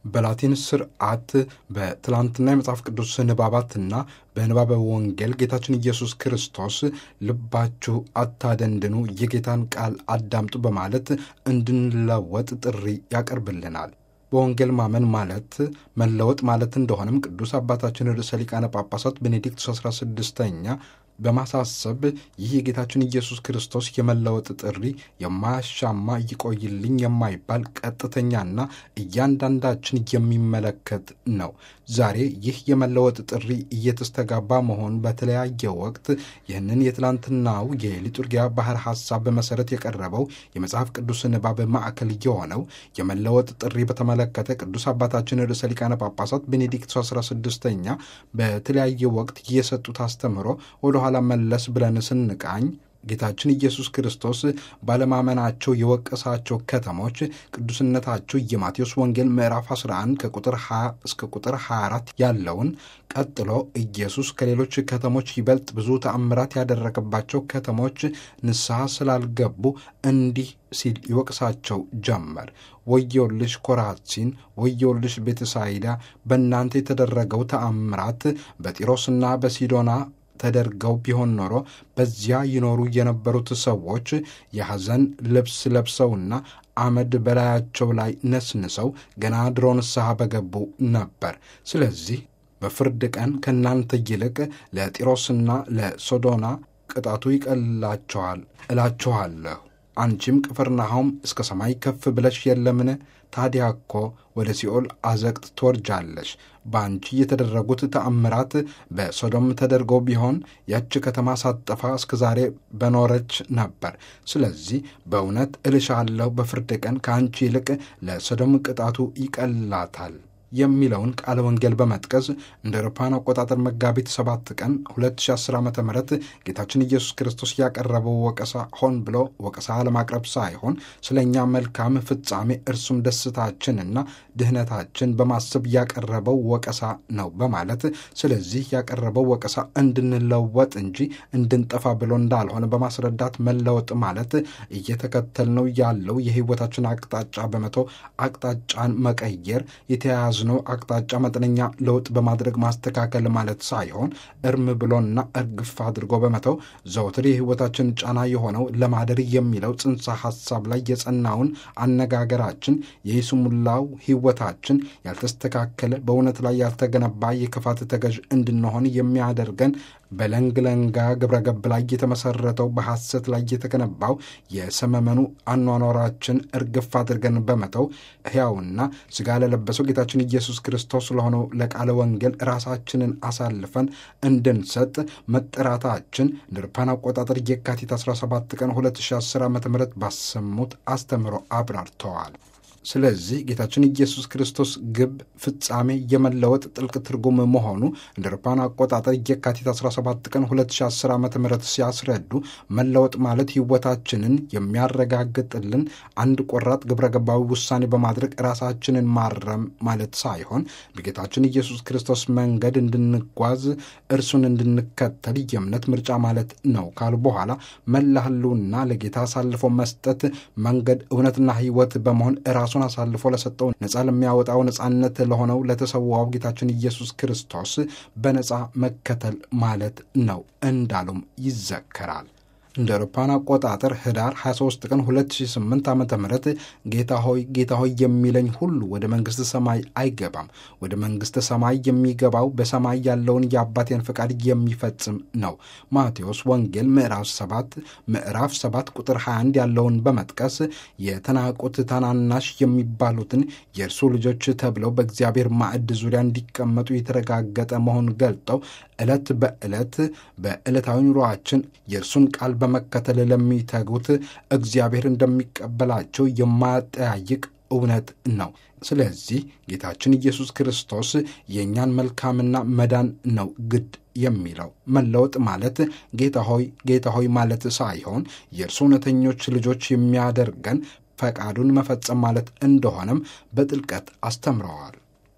በላቲን ስርዓት በትላንትና የመጽሐፍ ቅዱስ ንባባትና በንባበ ወንጌል ጌታችን ኢየሱስ ክርስቶስ ልባችሁ አታደንድኑ፣ የጌታን ቃል አዳምጡ በማለት እንድንለወጥ ጥሪ ያቀርብልናል። በወንጌል ማመን ማለት መለወጥ ማለት እንደሆነም ቅዱስ አባታችን ርዕሰ ሊቃነ ጳጳሳት ቤኔዲክቱስ 16ኛ በማሳሰብ ይህ የጌታችን ኢየሱስ ክርስቶስ የመለወጥ ጥሪ የማያሻማ ይቆይልኝ የማይባል ቀጥተኛና እያንዳንዳችን የሚመለከት ነው። ዛሬ ይህ የመለወጥ ጥሪ እየተስተጋባ መሆኑ በተለያየ ወቅት ይህንን የትላንትናው የሊጡርጊያ ባህር ሐሳብ በመሠረት የቀረበው የመጽሐፍ ቅዱስ ንባብ ማዕከል የሆነው የመለወጥ ጥሪ በተመለከተ ቅዱስ አባታችን ርዕሰ ሊቃነ ጳጳሳት ቤኔዲክቱ 16ኛ በተለያየ ወቅት የሰጡት አስተምህሮ ወደኋላ መለስ ብለን ስንቃኝ ጌታችን ኢየሱስ ክርስቶስ ባለማመናቸው የወቀሳቸው ከተሞች ቅዱስነታቸው የማቴዎስ ወንጌል ምዕራፍ 11 ከቁጥር 20 እስከ ቁጥር 24 ያለውን ቀጥሎ ኢየሱስ ከሌሎች ከተሞች ይበልጥ ብዙ ተአምራት ያደረገባቸው ከተሞች ንስሐ ስላልገቡ እንዲህ ሲል ይወቅሳቸው ጀመር። ወዮልሽ ኮራሲን፣ ወዮልሽ ቤተሳይዳ፣ በእናንተ የተደረገው ተአምራት በጢሮስና በሲዶና ተደርገው ቢሆን ኖሮ በዚያ ይኖሩ የነበሩት ሰዎች የሐዘን ልብስ ለብሰውና አመድ በላያቸው ላይ ነስንሰው ገና ድሮ ንስሐ በገቡ ነበር። ስለዚህ በፍርድ ቀን ከእናንተ ይልቅ ለጢሮስና ለሶዶና ቅጣቱ ይቀላቸዋል እላችኋለሁ። አንቺም ቅፍርናሆም እስከ ሰማይ ከፍ ብለሽ የለምን? ታዲያ እኮ ወደ ሲኦል አዘቅት ትወርጃለሽ። በአንቺ የተደረጉት ተአምራት በሶዶም ተደርገው ቢሆን ያች ከተማ ሳትጠፋ እስከ ዛሬ በኖረች ነበር። ስለዚህ በእውነት እልሻለሁ በፍርድ ቀን ከአንቺ ይልቅ ለሶዶም ቅጣቱ ይቀላታል የሚለውን ቃለ ወንጌል በመጥቀስ እንደ አውሮፓውያን አቆጣጠር መጋቢት 7 ቀን 2010 ዓ ም ጌታችን ኢየሱስ ክርስቶስ ያቀረበው ወቀሳ ሆን ብሎ ወቀሳ ለማቅረብ ሳይሆን ስለ እኛ መልካም ፍጻሜ እርሱም ደስታችንና ድህነታችን በማሰብ ያቀረበው ወቀሳ ነው በማለት ስለዚህ ያቀረበው ወቀሳ እንድንለወጥ እንጂ እንድንጠፋ ብሎ እንዳልሆነ በማስረዳት መለወጥ ማለት እየተከተልነው ያለው የሕይወታችን አቅጣጫ በመቶ አቅጣጫን መቀየር የተያያዙ ነው አቅጣጫ መጠነኛ ለውጥ በማድረግ ማስተካከል ማለት ሳይሆን እርም ብሎና እርግፍ አድርጎ በመተው ዘውትር የሕይወታችን ጫና የሆነው ለማደር የሚለው ጽንሰ ሐሳብ ላይ የጸናውን አነጋገራችን የይስሙላው ሕይወታችን ያልተስተካከለ በእውነት ላይ ያልተገነባ የክፋት ተገዥ እንድንሆን የሚያደርገን በለንግለንጋ ግብረ ገብ ላይ የተመሰረተው በሐሰት ላይ የተገነባው የሰመመኑ አኗኗራችን እርግፍ አድርገን በመተው ሕያውና ሥጋ ለለበሰው ጌታችን ኢየሱስ ክርስቶስ ለሆነው ለቃለ ወንጌል ራሳችንን አሳልፈን እንድንሰጥ መጠራታችን እንደ አውሮፓውያን አቆጣጠር የካቲት 17 ቀን 2010 ዓ ም ባሰሙት አስተምህሮ አብራርተዋል። ስለዚህ ጌታችን ኢየሱስ ክርስቶስ ግብ ፍጻሜ የመለወጥ ጥልቅ ትርጉም መሆኑ እንደ አውሮፓውያን አቆጣጠር የካቲት 17 ቀን 2010 ዓ ም ሲያስረዱ መለወጥ ማለት ሕይወታችንን የሚያረጋግጥልን አንድ ቆራጥ ግብረ ገባዊ ውሳኔ በማድረግ ራሳችንን ማረም ማለት ሳይሆን በጌታችን ኢየሱስ ክርስቶስ መንገድ እንድንጓዝ እርሱን እንድንከተል የእምነት ምርጫ ማለት ነው ካሉ በኋላ መላ ሕልውና ለጌታ አሳልፎ መስጠት መንገድ እውነትና ሕይወት በመሆን ራሱን አሳልፎ ለሰጠው ነፃ ለሚያወጣው ነፃነት ለሆነው ለተሰዋው ጌታችን ኢየሱስ ክርስቶስ በነፃ መከተል ማለት ነው እንዳሉም ይዘከራል። እንደ አውሮፓውያን አቆጣጠር ህዳር 23 ቀን 2008 ዓ ም ጌታ ሆይ ጌታ ሆይ የሚለኝ ሁሉ ወደ መንግሥተ ሰማይ አይገባም፣ ወደ መንግሥተ ሰማይ የሚገባው በሰማይ ያለውን የአባቴን ፈቃድ የሚፈጽም ነው። ማቴዎስ ወንጌል ምዕራፍ 7 ምዕራፍ 7 ቁጥር 21 ያለውን በመጥቀስ የተናቁት ታናናሽ የሚባሉትን የእርሱ ልጆች ተብለው በእግዚአብሔር ማዕድ ዙሪያ እንዲቀመጡ የተረጋገጠ መሆኑን ገልጠው ዕለት በዕለት በዕለታዊ ኑሯችን የእርሱን ቃል በመከተል ለሚተጉት እግዚአብሔር እንደሚቀበላቸው የማያጠያይቅ እውነት ነው። ስለዚህ ጌታችን ኢየሱስ ክርስቶስ የእኛን መልካምና መዳን ነው ግድ የሚለው መለወጥ ማለት ጌታ ሆይ ጌታ ሆይ ማለት ሳይሆን የእርሱ እውነተኞች ልጆች የሚያደርገን ፈቃዱን መፈጸም ማለት እንደሆነም በጥልቀት አስተምረዋል።